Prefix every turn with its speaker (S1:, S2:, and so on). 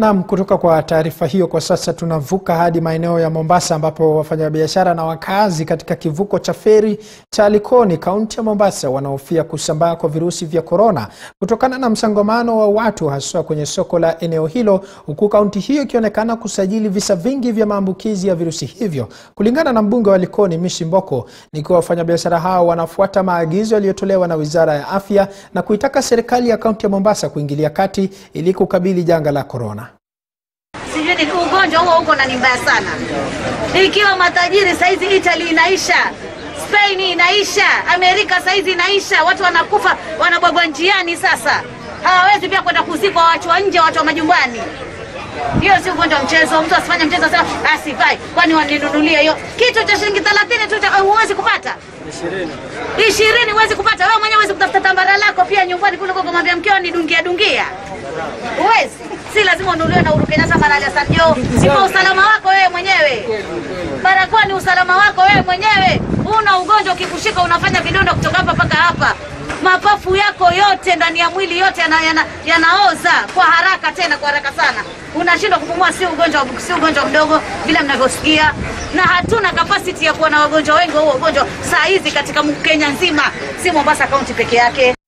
S1: Nam, kutoka kwa taarifa hiyo, kwa sasa tunavuka hadi maeneo ya Mombasa ambapo wafanyabiashara na wakazi katika kivuko cha feri cha Likoni, kaunti ya Mombasa, wanahofia kusambaa kwa virusi vya korona kutokana na msongamano wa watu haswa kwenye soko la eneo hilo, huku kaunti hiyo ikionekana kusajili visa vingi vya maambukizi ya virusi hivyo. Kulingana na mbunge wa Likoni Mishi Mboko, ni kuwa wafanyabiashara hao wanafuata maagizo yaliyotolewa na Wizara ya Afya na kuitaka serikali ya kaunti ya Mombasa kuingilia kati ili kukabili janga la korona.
S2: Sijui ni ugonjwa huo uko na ni mbaya sana. Ikiwa matajiri saizi Italy inaisha, Spain inaisha, Amerika saizi inaisha, watu wanakufa wanabwagwa njiani. Sasa hawawezi pia kwenda kuzikwa, watu wa nje, watu wa majumbani. Hiyo si ugonjwa wa mchezo. Mtu asifanye mchezo sasa asifai, kwani waninunulia hiyo kitu cha shilingi 30 tu, cha- huwezi kupata ishirini huwezi kupata wewe mwenyewe, huwezi kutafuta tambara lako pia nyumbani kule kwa kumwambia mkeo nidungia dungia, huwezi. Si lazima ununuliwe na Uhuru Kenyatta mara ya Hassan Joho. Si kwa usalama wako wewe mwenyewe. Barakoa ni usalama wako wewe mwenyewe. Una ugonjwa ukikushika, unafanya vidonda kutoka hapa mpaka hapa, mapafu yako yote ndani ya mwili yote yana, yana, yanaoza kwa haraka, tena kwa haraka sana, unashindwa kupumua. Si ugonjwa, si ugonjwa mdogo vile mnavyosikia, na hatuna capacity ya kuwa na wagonjwa wengi wa huo ugonjwa saa hizi katika Kenya nzima, si Mombasa kaunti peke yake.